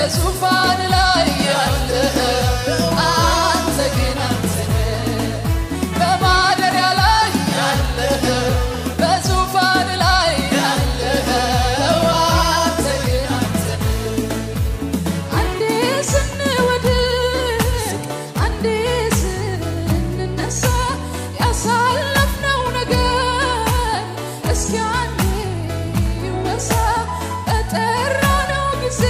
በዙፋን ላይ ያለኸው አንተ ግን አንተ ነህ። በማደሪያ ላይ ያለኸው በዙፋን ላይ ያለኸው አንተ ግን አንተ ነህ። አንዴ ስንወድቅ አንዴ ስንነሳ ያሳለፍነው ነገር እስኪ አንዴ ይወሳ በጠራነው ጊዜ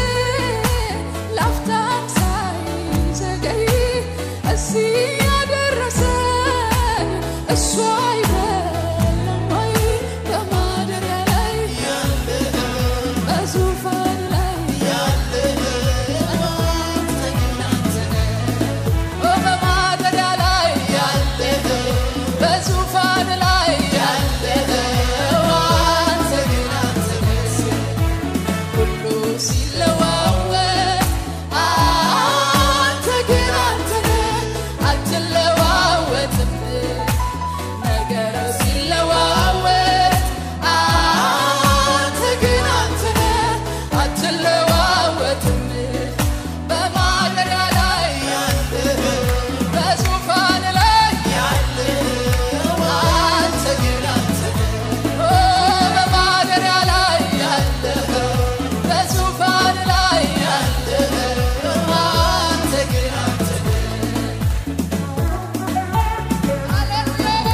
ላፍታም ሳይዘገይ እዚህ ያደረሰን እሱ አይደለም ወይ በማደሪያ ላይ በዙፋን ላይ በማደሪያ ላይ ያለኸው በዙፋን ላይ ያለኸው አንተ ግን አንተ ነህ። ሁሉ ሲለዋወጥ አንተ ግን አንተ ነህ፣ አትለዋወጥም። ነገር ሲለዋወጥ አንተ ግን አንተ ነህ፣ አትለዋወጥም። በማደሪያ ላይ ያለኸው በዙፋን ላይ ያለኸው አንተ ግን አንተ ነህ። ኦ በማደሪያ ላይ ያለኸው በዙፋን ላይ ያለኸው አንተ ግን አንተ ነህ። ሃሌሉያ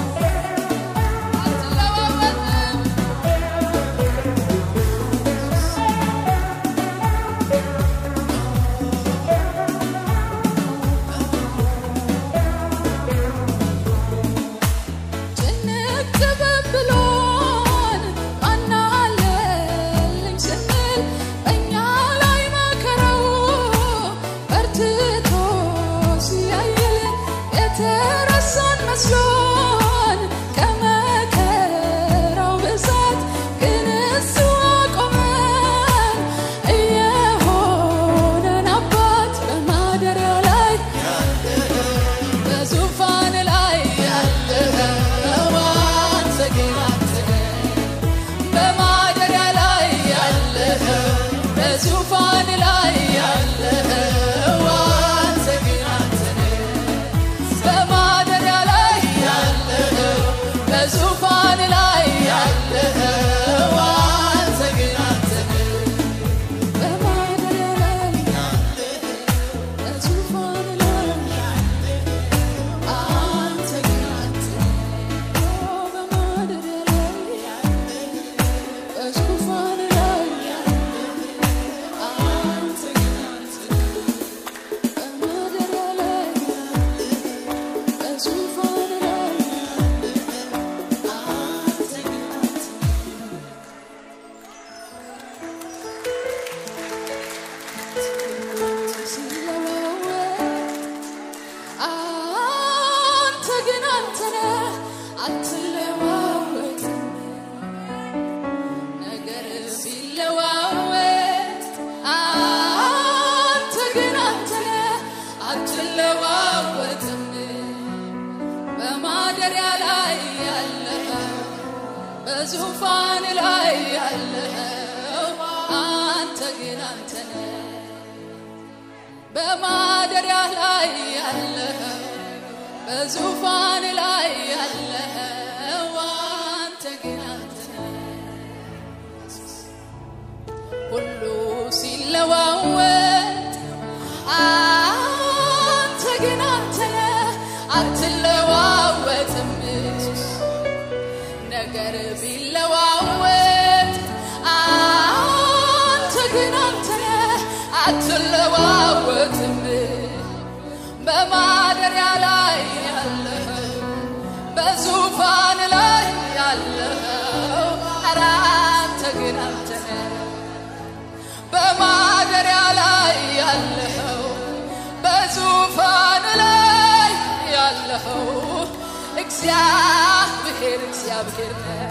አትለዋወጥም። ጭንቅ ብሎን ማን አለልኝ ስንል በእኛ ላይ መከራው በርትቶ ሲያይል የተረሳን መስሎን ከመከራው ብዛት ግን እሱ አቆመን እየሆነን አባት በማደሪያ ላይ በዙፋን ላይ ያለኸው አንተ ግን አንተ ነህ። በማደሪያ ላይ ያለኸው በዙፋን ላይ ያለኸው አንተ ግን አንተ ነህ። በማደሪያ ላይ ያለኸው በዙፋን ላይ ያለኸው አንተ ግን አንተ ነህ። በማደሪያ ላይ በዙፋን ላይ አንተ ግን አንተ በማደሪያ ላይ በዙፋን ላይ አንተ ግን አንተ በማደሪያ ላይ በዙፋን ላይ አንተ ግን አንተ አንተ ግን አንተ ነህ፣ አትለዋወጥም። ነገር ሲለዋወጥ አንተ ግን አንተ ነህ፣ አትለዋወጥም። በማደሪያ ላይ ያለኸው በዙፋን ላይ ያለኸው አንተ ግን አንተ ነህ። በማደሪያ ላይ ያለኸው በዙፋን ላይ ያለኸው አንተ ግን አንተ ነህ። ሁሉ ሲለዋወጥ አንተ ግን አንተ ነህ፣ አትለዋወጥም። ነገር ቢለዋወጥ አንተ ግን አንተ ነህ፣ አትለዋወጥም። በማደሪያ ላይ ያለኸው በዙፋን ላይ ያለኸው ኧረ አንተ ግን አንተ ነህ። በማደሪያ ላይ ያለኸው በዙፋን ላይ ያለኸው እግዚአብሔር እግዚአብሔር ነህ።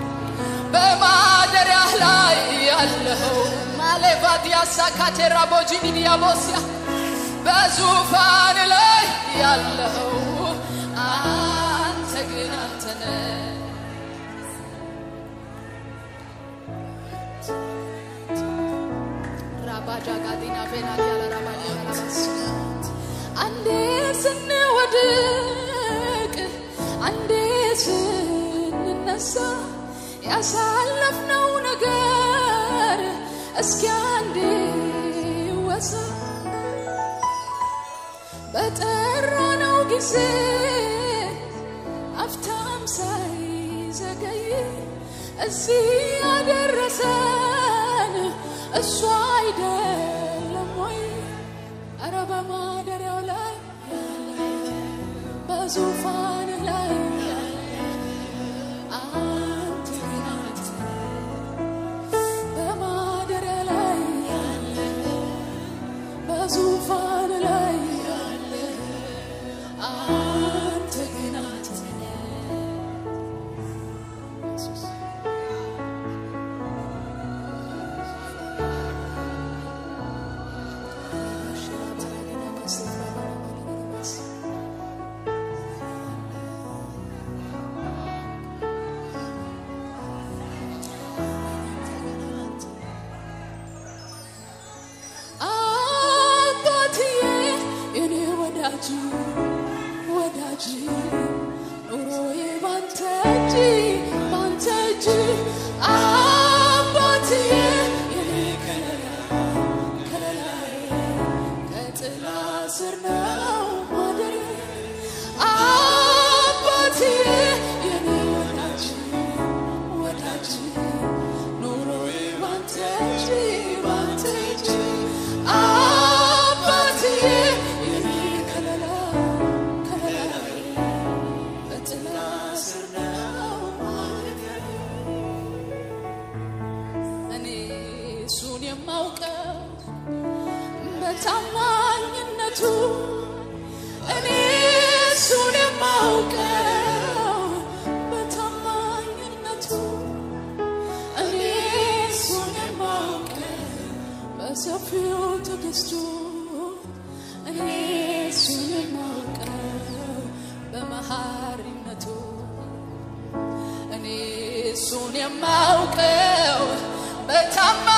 በማደሪያ ላይ ያለኸው ማሌቫዲያ ሳካቴራ ቦጂኒ ዲያቦሲያ በዙፋን ላይ ያለኸው አንተ ግን አንተ ነህ። ጃጋዲና ፌና ያለራባዲ ያለራባስ አንዴ ስንወድቅ አንዴ ስንነሳ ያሳለፍነው ነገር እስኪ አንዴ ይወሳ በጠራነው ጊዜ አፍታም ሳይዘገይ እዚህ ያደረሰን እሱ አይደለም ወይ? ኧረ በማደሪያው ላይ በዙፋን ላይ አንተ ግን አንተ በማደሪያ ላይ በዙፋን ላይ አንተ ግን አንተ አባትዬ የኔ ወዳጅ ወዳጅ ኑሮዬ ባንተ እጅ ባንተ እጅ አባትዬ የኔ ከለላ ከለላዬ ከጥላ ስር ነው ማደሪያ አባትዬ የኔ ወዳጅ ወዳጅ ኑሮዬ ባንተ እጅ ባንተ እጅ አባትዬ የኔ ከለላ ከለላዬ በጥላ ስር ነው ማደሪያዬ። እኔ እሱን የማውቀው በታማኝነቱ እኔ እሱን የማውቀው በታማኝነቱ እኔ እሱን የማውቀው በሰፊው ትዕግስቱ እኔ እሱን የማውቀው በመሐሪነቱ እኔ እሱን የማውቀው በታማ